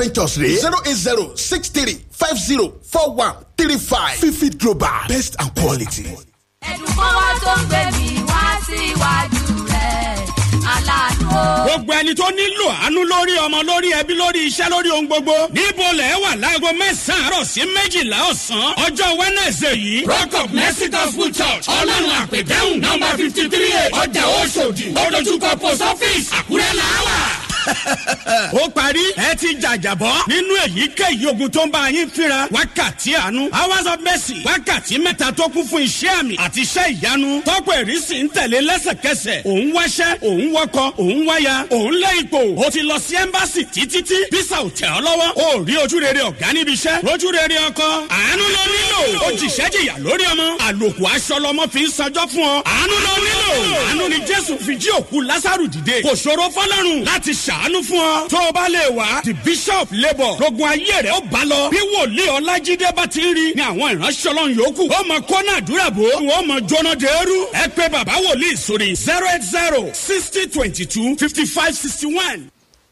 ventures rè zero eight zero six three five zero four one three five fifi global best and quality. ẹ̀dùn kọ́wọ́ tó ń gbé mi wá síwájú rẹ̀ aláàánú o. gbogbo ẹni tó nílò àánú lórí ọmọ lórí ẹbí lórí iṣẹ́ lórí ohun gbogbo níbo lẹ̀ wà láago mẹ́sàn-án àárọ̀ sí méjìlá ọ̀sán ọjọ́ wẹ́nẹ̀sẹ̀ yìí rock of mercy gospel church ọlọ́run àpèdẹ́hùn nọ́mbà fifty three ọjà oṣòdì olójúkọ post office àkúrẹ́ làwà ó parí ẹ ti jàjàbọ́ nínú èyíkéyìí ogun tó ń bá yín fínra wákàtí àánú hours of mercy wákàtí mẹ́ta tó kún fún iṣẹ́ àmì àti iṣẹ́ ìyanu tọ́pọ̀ ìrísí ń tẹ̀lé lẹ́sẹ̀kẹsẹ̀ òun wáṣẹ́ òun wọkọ̀ òun wáya òun lé ipò ó ti lọ sí ẹ́mbáàsì títí bísà ò tẹ̀ ọ́ lọ́wọ́ ó rí ojú rere ọ̀gá níbi iṣẹ́ lójú rere ọkọ àánú ló nílò ó jìṣẹ́ jìyà lórí ọmọ àlòkù aṣọ lọmọ fi ń sanjọ́ fún ọ àánú ló nílò àánú ni jésù fi jí òkú lásàrù dìde kò ṣòro fọlọ́run láti ṣàánú fún ọ tó o bá lè wá the bishop labour rogun ayé rẹ̀ ó bá lọ bí wòlíì ọlájídé bá ti ń rí ni àwọn ìránṣẹ́ ọlọ́run yòókù ó mọ kọ́nà àdúrà bò wọ́n mọ jóná dẹ́rú ẹ pé bàbá wòlíì sórí zero eight zero sixty twenty two fifty five sixty one.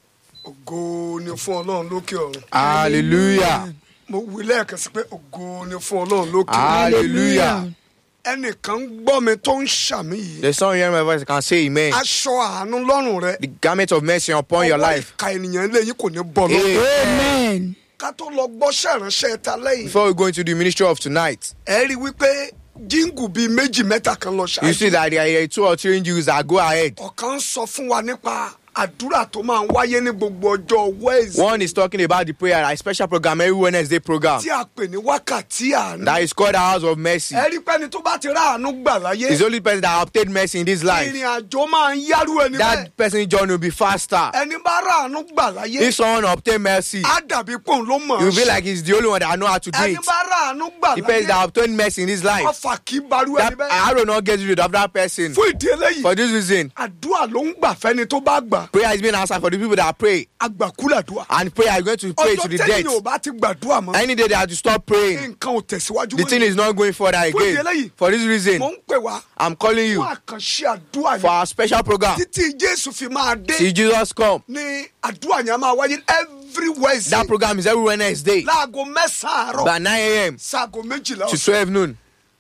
ògo ni fún ọlọ́run lókè ọ̀run hallelujah mo wí lẹ́ẹ̀kan sí pé ògo ni fún ọlọ́run lókè ọ̀run hallelujah ẹnìkan ń gbọ́ mi tó ń ṣàmì yìí the son hearing my voice can say amen aṣọ àánú lọ́rùn rẹ the garment of mercy upon your ọwọ́ life ìka ènìyàn lẹ́yìn kò ní bọ́ lọ́wọ́ amen ká tó lọ gbọ́ṣẹ́ ìránṣẹ́ ta lẹ́yìn before we go into the ministry of tonight ẹ rí i wípé jíǹgù bíi méjì mẹ́ta kan lọ you see ṣáájú that there are two or three Jews that go ahead ọ̀kan ń sọ fún wa nípa àdúrà tó máa ń wáyé ní gbogbo ọjọ́ wẹ́ẹ̀sì one is talking about the prayer a special program every wednesday program tí a pè ní wákàtí àánú that is called the house of mercy ẹ rí i pé ẹni tó bá ti rá àánú gbà láyé it's the only person that obtained mercy in this life ìrìn àjò máa ń yárú ẹni bẹ́ẹ̀ that person journey will be faster ẹni bá rá àánú gbà láyé if someone obtain mercy á dàbí pòun ló mọ̀ you ọ́ will be ṣe. like he's the only one that know how to do ẹni it bá rá àánú gbà the person láyé that obtained mercy in this life ọfà kì í barú that ẹni bẹ́ẹ̀ arrow not get rid of that person fún ìdí eléyìí for this reason àdúrà ló ń gbà fẹ́ni tó bá gbà prayer is being answered for the people that pray àgbàkúlàdúà and prayer is going to pray to ọjọ́ the tẹ́lẹ̀ ò death bá ti gbàdúrà mọ́ any day they have to stop praying nǹkan ò tẹ̀síwájú the thing is not going further Fún ìdí again eléyìí, for this reason mo ń pè wá i'm calling you fún àkànṣe àdúrà for yẹn our special program títí jésù fi máa dé see jesus come ní àdúrà yẹn á máa wáyé every wednesday that program is every wednesday láago mẹ́sàn-án àárọ̀ by nine a.m. sáago méjìlá to ọ̀sán twelve noon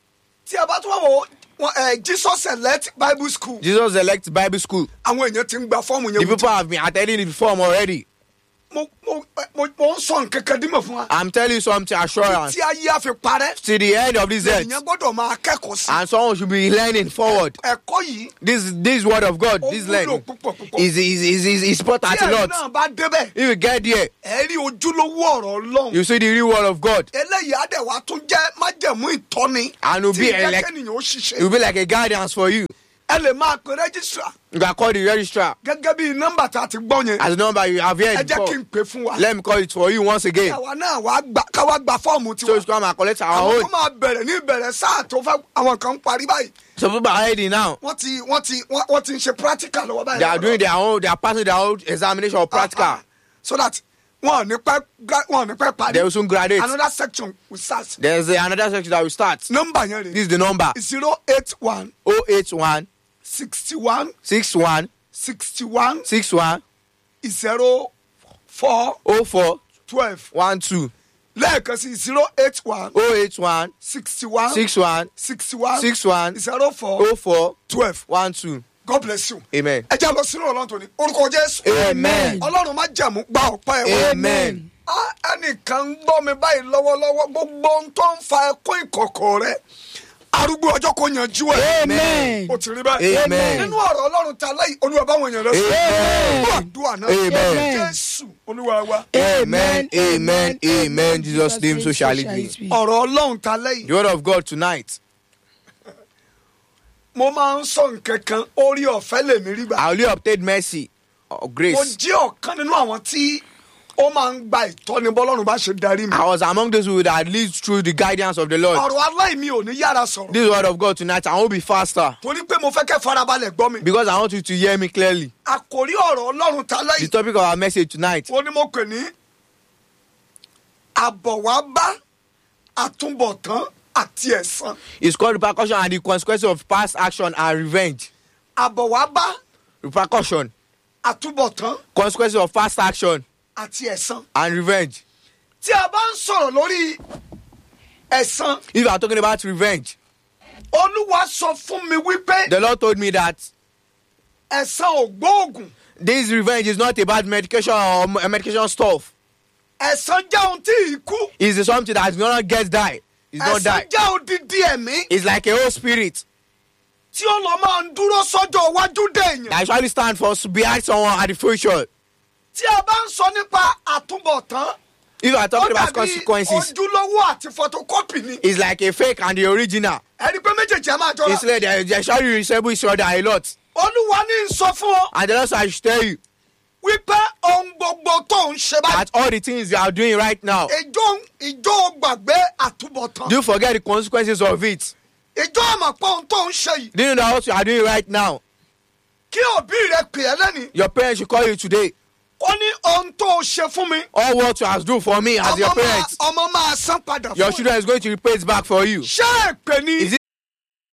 tí a bá tún wà wọ wọn, eh, jesus select bible school jesus elect bible school àwọn èèyàn ti ń gba fọ́ọ̀mù the yẹn people have been attending the form already mo mo mo mo ń sọ nǹkan kan dímọ̀ fún wa i'm telling you something assurance tí ayé á fi parẹ́ till the end of this earth èèyàn gbọ́dọ̀ máa kẹ́kọ̀ọ́ sí and someone should be learning forward ẹ̀kọ́ yìí this this word of god ó this wúlò learning púpọ̀ púpọ̀ is is is is is important tí a ẹ̀yin lot náà bá débẹ̀ if you get there ẹ̀ rí ojúlówó ọ̀rọ̀ ọlọ́run you see the real word of god eléyìí á dẹ̀ wá tún jẹ́ májẹ̀mú ìtọ́ni And will tí be ìjẹ́ elect- kẹ́nìyàn ó ṣiṣẹ́ it will be like a guidance for you ẹ lè máa pe rẹ́jísítà you can call the registrar gẹ́gẹ́ bí nọ́mbà tá a ti gbọ́ yẹn as the number you have ẹ heard jẹ́ kí before n pè fún wa let me call it for you once again káwa náà wá gbà káwa gba fọ́ọ̀mù so tiwa you come and collect our àwọn own kan máa bẹ̀rẹ̀ ní ìbẹ̀rẹ̀ sáà tó fẹ́ àwọn kan ń parí báyìí so people are ready now wọ́n ti wọ́n ti wọ́n wọ́n ti ń ṣe practical lọ́wọ́ báyìí. they are doing their own they are passing their own examination of practical Ah, ah. so that wọn ò ní pẹ́ gra- wọn ò ní pẹ́ parí. they will soon graduate another section will start. there's a, another section that will start nọ́mbà yẹn this rè is the number zero eight one oh eight one sixty one six one sixty one six one zero four oh four twelve one two lẹ́ẹ̀kan sí zero eight one oh eight one sixty one six one sixty one six one zero four oh four twelve one two God bless you. amen ẹ jẹ́ lọ sínú ọlọ́run tó ní orúkọ Jésù. Amen. ọlọ́run má jẹ̀mú gba ọ̀pá ẹ̀ wọ́n. amen Ah, ẹnìkan ń gbọ́ mi báyìí lọ́wọ́lọ́wọ́ gbogbo ohun tó ń fa ẹkún ìkọ̀kọ̀ rẹ arúgbó ọjọ́ kò yanjú ẹ̀. Amen. o ti rí bẹ́ẹ̀. Amen. nínú ọ̀rọ̀ ọlọ́run ta láyìí olúwa báwọn èèyàn rẹ sọ. Amen. gbọ́ àdúrà náà. Amen. jésù olúwa wa. amen amen amen jesus name so shall it be ọ̀rọ̀ ọlọ́run ta láyìí. the word of god tonight mo máa ń sọ nǹkan kan orí ọ̀fẹ́ lèmi rí gbà. i only obtained mercy or mo grace jẹ́ ọ̀kan nínú àwọn tí ó máa ń gba ìtọ́ni bọ́lọ́run bá ṣe darí mi. i was among those who that lead through the guidance of the lord ọ̀rọ̀ aláìmí ò ní yára sọ̀rọ̀. this word of god tonight i won't be faster torí pé mo fẹ́ kẹ́ farabalẹ̀ gbọ́ mi. because i want you to hear me clearly àkòrí ọ̀rọ̀ ọlọ́run ta the láyìí. topic of our message tonight wọ́n ní mo pè ní àbọ̀wábá àtúbọ̀tán àti ẹ̀san. is called repercussion and the consequences of past action and revenge àbọ̀wábá repercussion àtúbọ̀tán consequences of past action àti ẹ̀san and revenge. tí a bá ń sọ̀rọ̀ lórí ẹ̀san If you are talking about revenge, olúwa sọ fún mi wípé the Lord told me that ẹ̀san ò gbóògùn this revenge is not about medication or m- medication stuff. ẹ̀san jẹ́ ohun tí ìkú It's something that is not get die. It's not ẹ̀san die. jẹ́ odidi ẹ̀mí It's like a whole spirit tí ó lọ máa ń dúró sọ́jọ́ iwájú dèèyàn that actually stand for behind someone at the future. tí a bá ń sọ nípa àtúbọ̀tán If you are ó talking about dàbí consequences, ojúlówó àti photocopy ni it's like a fake and the original. ẹni pé méjèèjì á máa jọra It's like they, they actually resemble each other a lot. olúwa ní í sọ fún ọ And the Lord said, I should tell you wípé ohun gbogbo tó ń ṣe báyìí that all the things you are doing right now, ìjọ ìjọ gbàgbé àtúbọ̀tán do you forget the consequences of it? ìjọ àmọ̀pọ̀ ohun tó ń ṣe yìí Do you know that what you are doing right now? kí òbí rẹ pè é lẹ́nìí Your parents should call you today. ó ní ohun tó ṣe fún mi All what you have done for me as your ọmọ máa parents, ọmọ máa san padà your fún ẹ children is going to repay it back for you. ṣé èpè ni Is